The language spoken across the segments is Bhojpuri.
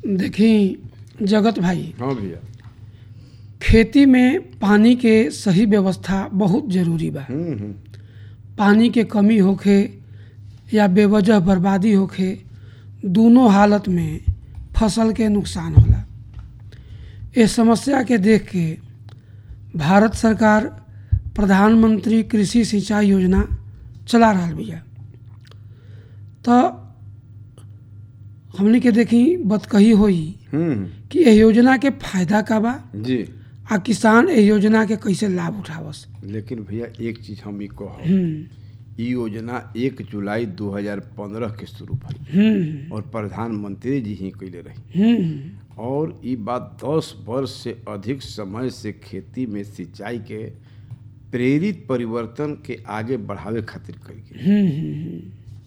देखी जगत भाई हाँ भैया खेती में पानी के सही व्यवस्था बहुत जरूरी बा हम्म हम्म पानी के कमी होखे या बेवजह बर्बादी होखे दोनों हालत में फसल के नुकसान होला इस समस्या के देख के भारत सरकार प्रधानमंत्री कृषि सिंचाई योजना चला रहा बिया तो हमनी के देखी बतकही होई हम्म कि एह योजना के फायदा का बा जी आ किसान एह योजना के कैसे लाभ उठावस लेकिन भैया एक चीज हम ई कहब हम्म ई योजना एक जुलाई 2015 के शुरू भई हम्म और प्रधानमंत्री जी ही कैले रही हम्म और ई बात 10 वर्ष से अधिक समय से खेती में सिंचाई के प्रेरित परिवर्तन के आगे बढ़ावे खातिर कई गई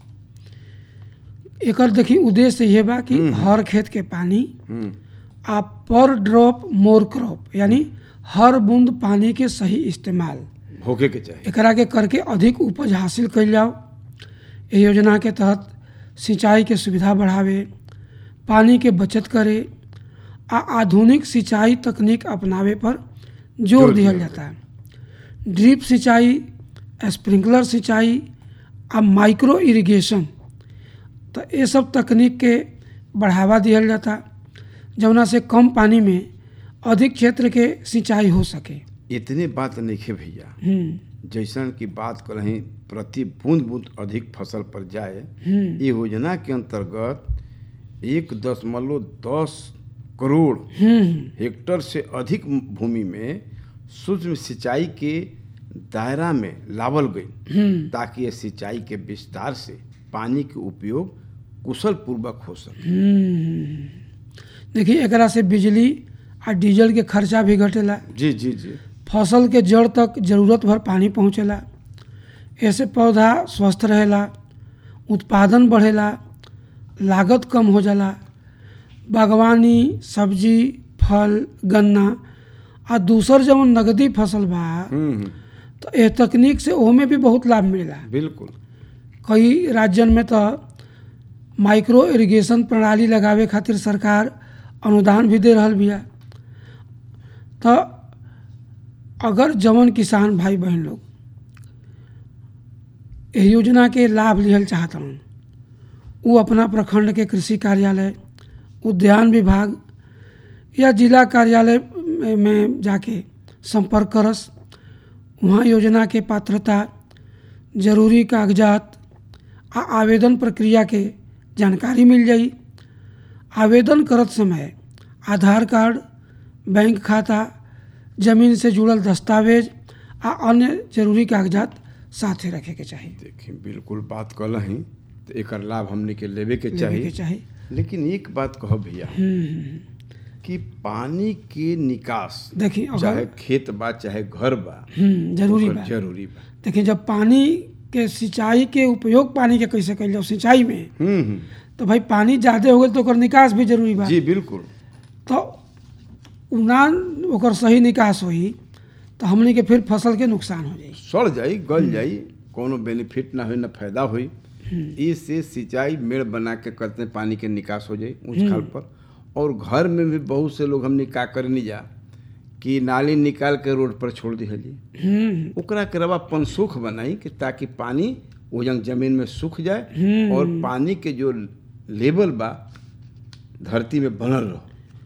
एकर देखी उद्देश्य ये बा कि हर खेत के पानी हम्म आ पर ड्रॉप मोर क्रॉप यानी हर बूंद पानी के सही इस्तेमाल होके के चाहिए एकरा के करके अधिक उपज हासिल कइल जाओ एह योजना के तहत सिंचाई के सुविधा बढ़ावे पानी के बचत करे आ आधुनिक सिंचाई तकनीक अपनावे पर जोर जोर दिया दिया जाता है ड्रिप सिंचाई स्प्रिंकलर सिंचाई आ माइक्रो इरिगेशन तो ये सब तकनीक के बढ़ावा दिया जाता जौना से कम पानी में अधिक क्षेत्र के सिंचाई हो सके इतने बात नहीं भैया हम्म जैसन की बात करें प्रति बूंद बूंद अधिक फसल पर जाए हम्म ये योजना के अंतर्गत एक दशमलव दस करोड़ हम्म हेक्टर से अधिक भूमि में सूक्ष्म सिंचाई के दायरा में लावल गई हम्म ताकि ये सिंचाई के विस्तार से पानी के उपयोग कुशल पूर्वक हो सके हम्म। देखिए एकरा से बिजली आ डीजल के खर्चा भी घटेला जी जी जी फसल के जड़ तक जरूरत भर पानी पहुँचेला ऐसे पौधा स्वस्थ रहेला उत्पादन बढ़ेला लागत कम हो जाला बागवानी सब्जी फल गन्ना आ दूसर जवन नगदी फसल बा हम्म हम्म, तो एह तकनीक से ओमे भी बहुत लाभ मिलेला बिल्कुल कई राज्यन में तो माइक्रो इरिगेशन प्रणाली लगावे खातिर सरकार अनुदान भी दे रहल बिया तो अगर जवन किसान भाई बहन लोग एह योजना के लाभ लिहल चाहतन वो अपना प्रखंड के कृषि कार्यालय उद्यान विभाग या जिला कार्यालय में- में जाके संपर्क करस वहाँ योजना के पात्रता जरूरी कागजात आ आवेदन प्रक्रिया के जानकारी मिल जाई आवेदन करत समय आधार कार्ड बैंक खाता जमीन से जुड़ल दस्तावेज आ अन्य जरूरी कागजात साथे रखे के चाही देखिए बिल्कुल बात कल ही तो एकर लाभ हमने के लेवे के लेवे चाहिए के चाही लेकिन एक बात कहो भैया कि पानी के निकास देखी चाहे अगर खेत बा चाहे घर बा हम्म, जरूरी ओकर बा जरूरी बा देखिए जब पानी के सिंचाई के उपयोग पानी के कैसे कइल जाओ सिंचाई में हम्म हम्म, तो भाई पानी ज़्यादा हो गई तो ओकर निकास भी जरूरी बा जी बिल्कुल तो उना ओकर सही निकास होई तो हमनी के फिर फसल के नुकसान हो जाई सड़ जाई गल जाई कोनो बेनिफिट ना होई ना फायदा होई इससे सिंचाई मेड़ बना के करते हैं, पानी के निकास हो जाई ऊंच खाल पर और घर में भी बहुत से लोग हमने का करनी जा कि नाली निकाल के रोड पर छोड़ दिहली हम्म ओकरा के रवा पनसुख बनाई कि ताकि पानी ओजन जमीन में सूख जाए और पानी के जो लेवल बा धरती में बनल रहो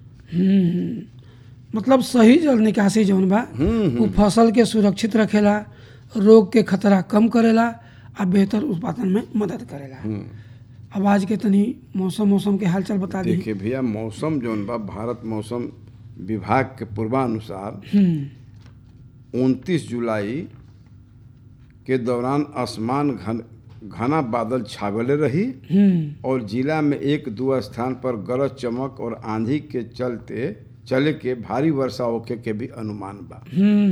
मतलब सही जल निकासी जौन बा हम्म, वो फसल के सुरक्षित रखेला रोग के खतरा कम करेला आ बेहतर उत्पादन में मदद करेला अब आज के तनी मौसम मौसम के हालचाल बता दी देखिए भैया मौसम जौन बा भारत मौसम विभाग के पूर्वानुसार हम्म उनतीस जुलाई के दौरान आसमान घन घना बादल छावले रही हम्म और जिला में एक दो स्थान पर गरज चमक और आंधी के चलते चले के भारी वर्षा होखे के भी अनुमान बा हम्म